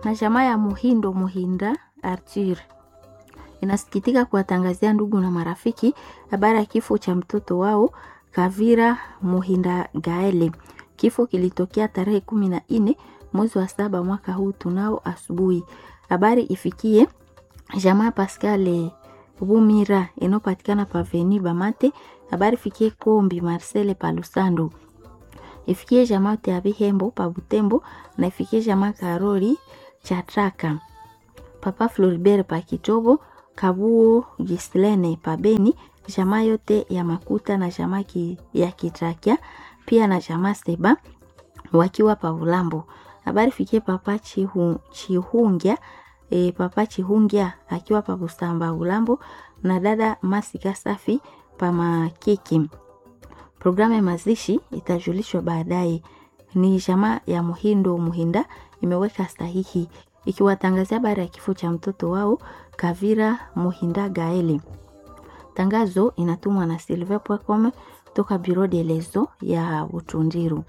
na jamaa ya Muhindo Muhinda Arthur inasikitika kuwatangazia ndugu na marafiki habari ya kifo cha mtoto wao Kavira Muhinda Gaele. Kifo kilitokea tarehe kumi na nne mwezi wa saba mwaka huu tunao asubuhi. Habari ifikie jamaa Pascal Bumira inayopatikana paveni Bamate. Habari ifikie Kombi Marcele Palusando, ifikie jamaa Teabi Hembo pa Butembo na ifikie jamaa Karoli Chatraka, Papa Floribert pa Kitobo, Kabuo Gislene pa Beni, jamaa yote ya Makuta na jamaa ki, ya Kitrakia pia na jamaa Seba wakiwa pa Ulambo. Habari fikie Papa Chihu, Chihungia e, Papa Chihungia akiwa pa Busamba Ulambo na dada Masika Safi pa Makiki. Programu ya mazishi itajulishwa baadaye. Ni jamaa ya Muhindo Muhinda imeweka sahihi ikiwatangazia habari ya kifo cha mtoto wao Kavira Muhinda Gaeli. Tangazo inatumwa na Silver Pwacom toka Bureau de Lezo ya Butundiru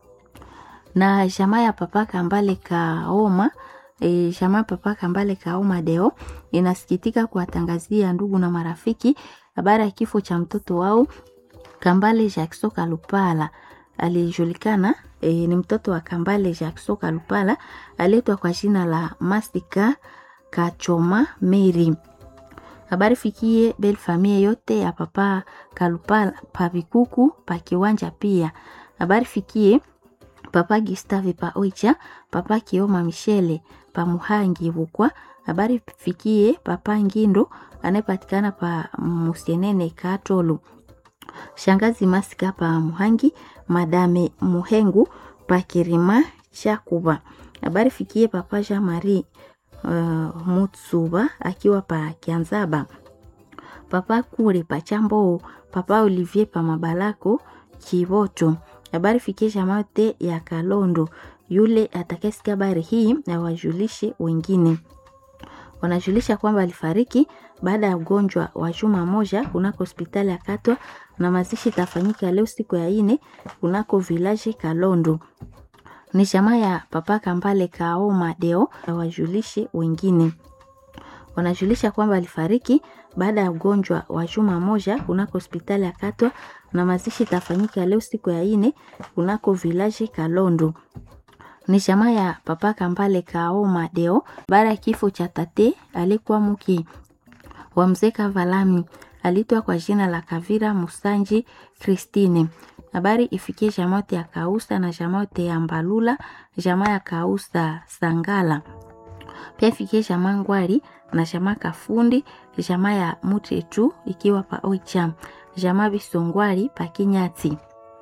na jamaa ya Papa Kambale Kaoma e, jamaa Papa Kambale Kaoma Deo inasikitika kuwatangazia ndugu na marafiki habari ya kifo cha mtoto wao Kambale Jackson Kalupala aliyejulikana e, ni mtoto wa Kambale Jackson Kalupala aliitwa kwa jina la Mastika Kachoma Mary. Habari fikie bel famille yote ya Papa Kalupala pa Vikuku pa Kiwanja pia. Habari fikie Papa Gustave pa Oicha, Papa Kioma Michele pa Muhangi Bukwa. Habari fikie Papa Ngindo anayepatikana pa Musienene Katolu. Shangazi Masika pa Muhangi, Madame Muhengu pa Kirima Chakuba. Habari fikie Papa Jean Marie uh, Mutsuba akiwa pa Kianzaba. Papa Kure pa Chambo, Papa Olivier pa Mabalako Chivoto. Habari fikie jamote ya Kalondo. Yule atakayesikia habari hii na wajulishe wengine. Wanajulisha kwamba alifariki baada ya ugonjwa wa juma moja kunako hospitali ya Katwa na mazishi itafanyika leo siku ya ine kunako village Kalondo. Ni jamaa ya Papa Kambale Kaoma Deo na wajulishe wengine. Wanajulisha kwamba alifariki baada ya ugonjwa wa juma moja kunako hospitali ya Katwa na mazishi itafanyika leo siku ya ine kunako village Kalondo. Ni jamaa ya Papa Kambale Kaoma Deo baada ya kifo cha tate alikuwa mke wa mzee Kavalami alitwa kwa jina la Kavira Musanji Christine. Habari ifikie jamote ya Kausa na jamote ya Mbalula, jamaa ya Kausa Sangala. Pia ifikie jamaa Ngwari na jamaa Kafundi, jamaa ya Mutetu ikiwa pa Oicha, jamaa Bisongwari pa Kinyati.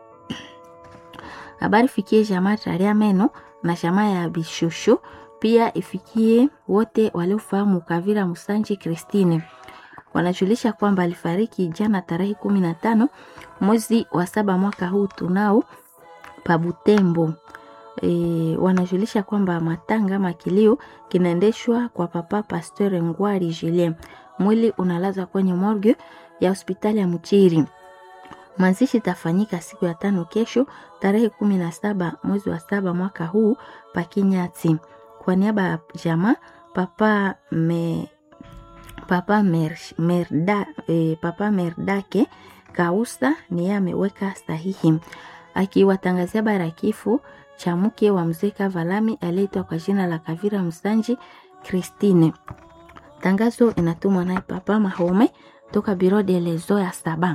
Habari ifikie jamaa Taria Meno na jamaa ya Bishushu. Pia ifikie wote waliofahamu Kavira Musanji Christine wanajulisha kwamba alifariki jana tarehe kumi na tano mwezi wa saba mwaka huu tunao Pabutembo. E, wanajulisha kwamba matanga makilio kinaendeshwa kwa Papa Pasteur Ngwari Julien. Mwili unalazwa kwenye morgue ya hospitali ya Mchiri. Mazishi tafanyika siku ya tano kesho tarehe kumi na saba mwezi wa saba mwaka huu Pakinyati. Kwa niaba ya jamaa Papa me Papa, mer, merda, eh, Papa Merdake Kausa ni yeye ameweka sahihi akiwatangazia habari ya kifo cha mke wa mzee Kavalami aliyeitwa kwa jina la Kavira Msanji Christine. Tangazo inatumwa naye Papa Mahome toka Biro de Lezo ya Saba.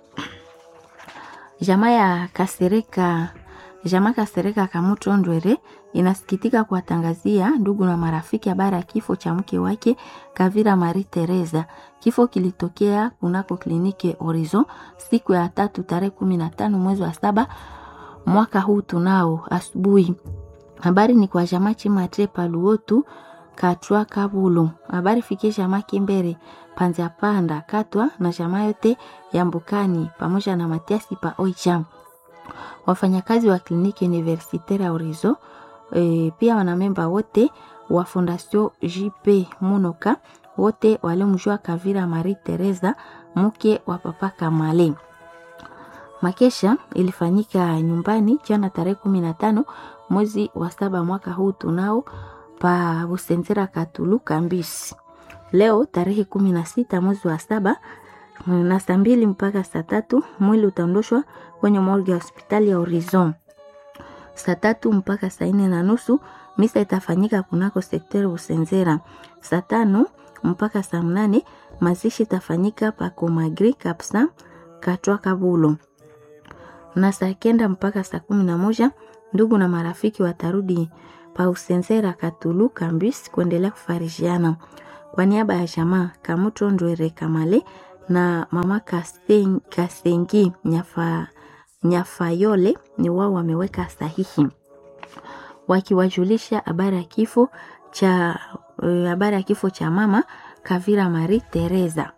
Jamaa ya Kasereka Jamaa Kasereka Kamuto Ndwere inasikitika kuwatangazia ndugu na marafiki habari ya kifo cha mke wake Kavira Marie Teresa. Kifo kilitokea kunako kliniki Horizon siku ya tatu tarehe kumi na tano mwezi wa saba mwaka huu tunao asubuhi. Habari ni kwa jamaa Chimatre Paluotu Katwa Kabulu. Habari fikie jamaa Kimbere Panza Panda Katwa na jamaa yote ya Mbukani pamoja na Matiasi pa Oicham wafanyakazi wa kliniki universitaire ya Horizon e, pia wanamemba wote wa Fondation JP Munoka wote waliomjua Kavira Marie Teresa mke wa Papa Kamale. Makesha ilifanyika nyumbani jana tarehe kumi na tano mwezi wa saba mwaka huu tunao pa Busenzera Katulu Kambisi. Leo tarehe kumi na sita mwezi wa saba na saa mbili mpaka saa tatu mwili utaondoshwa kwenye morgue ya hospitali ya Horizon. Saa tatu mpaka saa nne na nusu misa itafanyika kunako sekteri Busenzera. Saa tano mpaka saa mnane mazishi itafanyika pa Komagri Kapsa Katwa Kabulo, na saa kenda mpaka saa kumi na moja ndugu na marafiki watarudi pa Usenzera Katulu Kambis kuendelea kufarishiana. Kwa niaba ya jamaa Kamuto Ndwere Kamale na mama Kasen, Kasengi Nyafa, Nyafayole ni wao wameweka sahihi wakiwajulisha habari ya kifo cha habari ya kifo cha mama Kavira Marie Teresa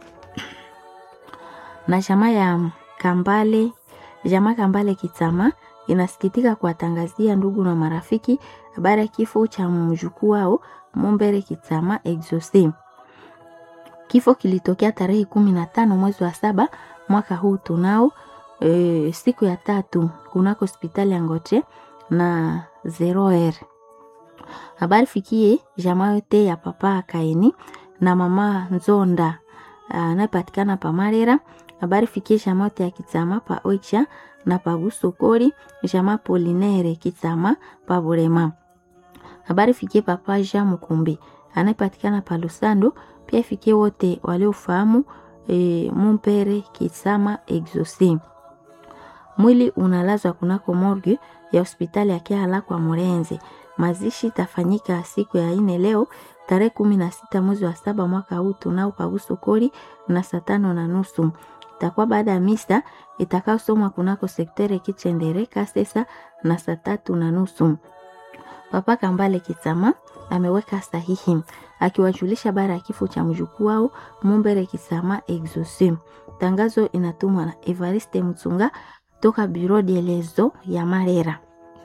na jamaa ya Kambale jamaa Kambale Kitama inasikitika kuwatangazia ndugu na marafiki habari ya kifo cha mjukuu wao Mumbere Kitama Exose. Kifo kilitokea tarehe kumi na tano mwezi wa saba mwaka huu tunao e, siku ya tatu kunako hospitali ya Ngoche na Zeroer. Habari fikie jamaa yote ya papa Kaini na mama Nzonda anayepatikana pa Marera. Habari fikie jamaa yote ya Kitama pa Oicha na pa Busokori, jamaa Polinere Kitama pa Burema. Habari fikie papa Jean Mukumbi anayepatikana pa Lusando, pia ifikie wote waliofahamu e, Mumpere Kitama Exauce. Mwili unalazwa kunako morgue ya hospitali ya Kiala kwa Murenze. Mazishi tafanyika siku ya ine leo tarehe kumi na sita mwezi wa saba mwaka huu tunao paguso kori na saa tano na nusu itakuwa baada ya misa itakayosomwa kunako sektere Kichendere Kasesa na saa tatu na nusu. Papa Kambale Kitama ameweka sahihi akiwajulisha bara ya kifo cha mjukuu wao Mumbere Kitama Exauce. Tangazo inatumwa na Evariste Mtsunga toka Bureau de lezo ya Marera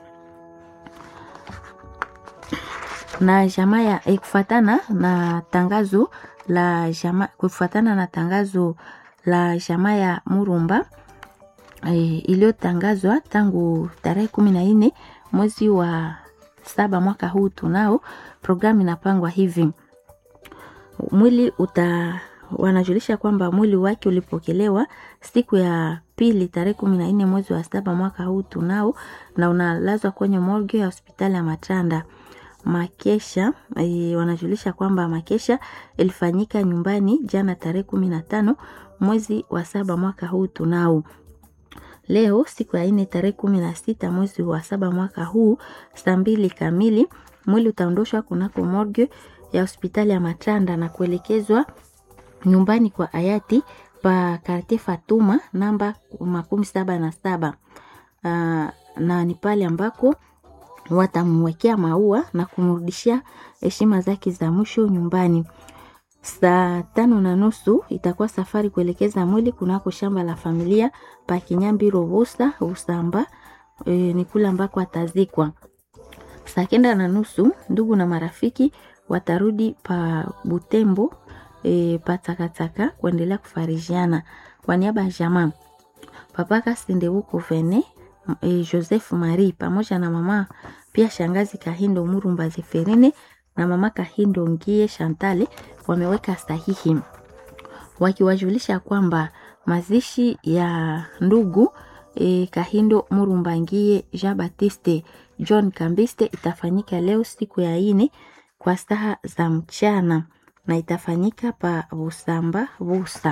na jamaa ya eh, kufatana na tangazo la jamaa kufatana na tangazo la jamaa ya Murumba eh, iliyotangazwa tangu tarehe kumi na nne mwezi wa saba mwaka huu tunao programu inapangwa hivi mwili uta wanajulisha kwamba mwili wake ulipokelewa siku ya pili tarehe kumi na nne mwezi wa saba mwaka huu tunao na unalazwa kwenye morgue ya hospitali ya Matanda. Makesha e, wanajulisha kwamba makesha ilifanyika nyumbani jana tarehe kumi na tano mwezi wa saba mwaka huu tunao. Leo siku ya nne tarehe kumi na sita mwezi wa saba mwaka huu saa mbili kamili mwili utaondoshwa kunako morgue ya hospitali ya Matanda na kuelekezwa nyumbani kwa hayati pa karte Fatuma namba makumi saba na saba. Uh, na ni pale ambako watamwekea maua na kumrudishia heshima zake za mwisho nyumbani. Saa tano na nusu itakuwa safari kuelekeza mwili kunako shamba la familia pa Kinyambi Rovosa Usamba, e, ni kule ambako atazikwa. Saa kenda na nusu ndugu na marafiki watarudi pa Butembo e, patakataka kuendelea kufarijiana kwa niaba ya jamaa papa Kasendebuko Vene e, Joseph Marie pamoja na mama pia shangazi Kahindo Murumba Zeferine na mama Kahindo Ngie Shantale wameweka sahihi wakiwajulisha kwamba mazishi ya ndugu e, Kahindo Murumba Ngie Jean Baptiste John Kambiste itafanyika leo siku ya ine kwa saa za mchana na itafanyika pa Busamba Busa.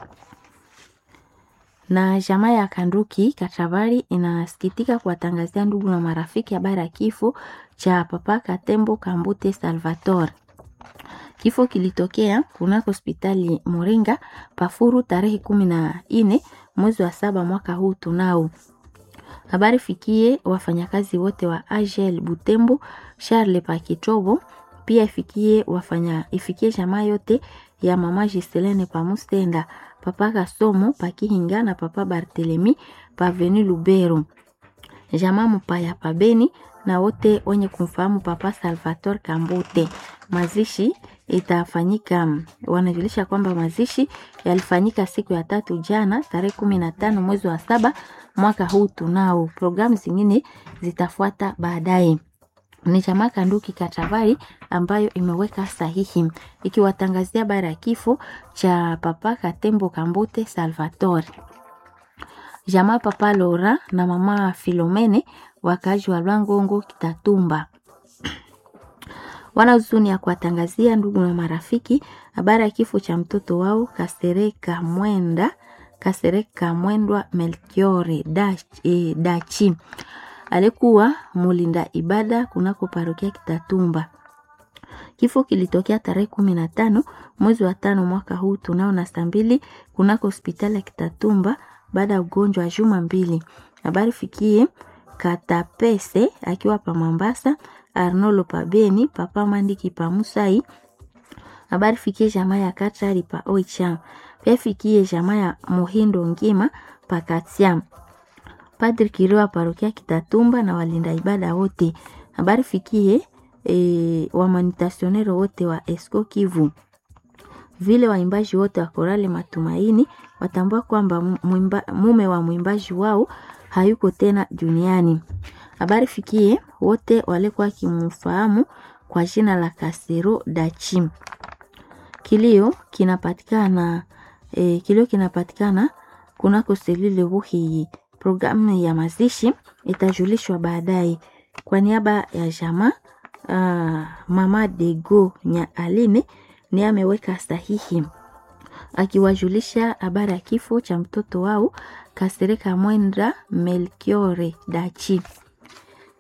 Na jamaa ya Kanduki Katabari inasikitika kuwatangazia ndugu na marafiki habari ya kifo cha papa Katembo Kambute Salvatore. Kifo kilitokea kunako hospitali Moringa Pafuru tarehe kumi na nne mwezi wa saba mwaka huu tunao habari fikie wafanyakazi wote wa AGL Butembo Charles Pakitobo pia ifikie wafanya ifikie jamaa yote ya mama Giselene Pamustenda papa Kasomo Pakihinga na papa Barthelemy Paveni Lubero jamaa Mpaya Pabeni na wote wenye kumfahamu papa Salvatore Kambute. Mazishi itafanyika, wanajulisha kwamba mazishi yalifanyika siku ya tatu jana tarehe kumi na tano mwezi wa saba mwaka huu tunao. Programu zingine zitafuata baadaye. ni chama Kanduki Katavari ambayo imeweka sahihi ikiwatangazia habari ya kifo cha Papa Katembo Kambute Salvatore. Jamaa Papa Lora na mama Filomene wakaaji wa Lwangongo Kitatumba wana huzuni ya kuwatangazia ndugu na marafiki habari ya kifo cha mtoto wao Kasereka Mwenda Kasereka Mwendwa Melchiore Dachi, Dachi alikuwa mulinda ibada kunako parokia Kitatumba. Kifo kilitokea tarehe kumi na tano mwezi wa tano mwaka huu tunao na saa mbili kunako hospitali ya Kitatumba baada ya ugonjwa wa juma mbili. Habari fikie Katapese akiwa pa Mambasa, Arnolo pa Beni, Papa Mandiki pa Musai. Habari fikie jamaa ya Katari pa Oicham. Pia fikie jamaa ya Muhindo Ngima pa Katiam. Padri Kiriwa parokia Kitatumba na walinda ibada wote. Habari fikie e, wamanitasionero wote wa Esco Kivu. Vile waimbaji wote wa Korale Matumaini watambua kwamba mume wa mwimbaji wao hayuko tena duniani. Habari fikie wote walikuwa kimfahamu kwa jina la Kasero Dachi. Kilio kinapatikana e, kilio kinapatikana kunako selile Buhiyi. Programu ya mazishi itajulishwa baadaye. Kwa niaba ya jamaa uh, mama Dego nya Aline ni ameweka sahihi akiwajulisha habari ya kifo cha mtoto wao Kasereka Mwenda Melchiore Dachi.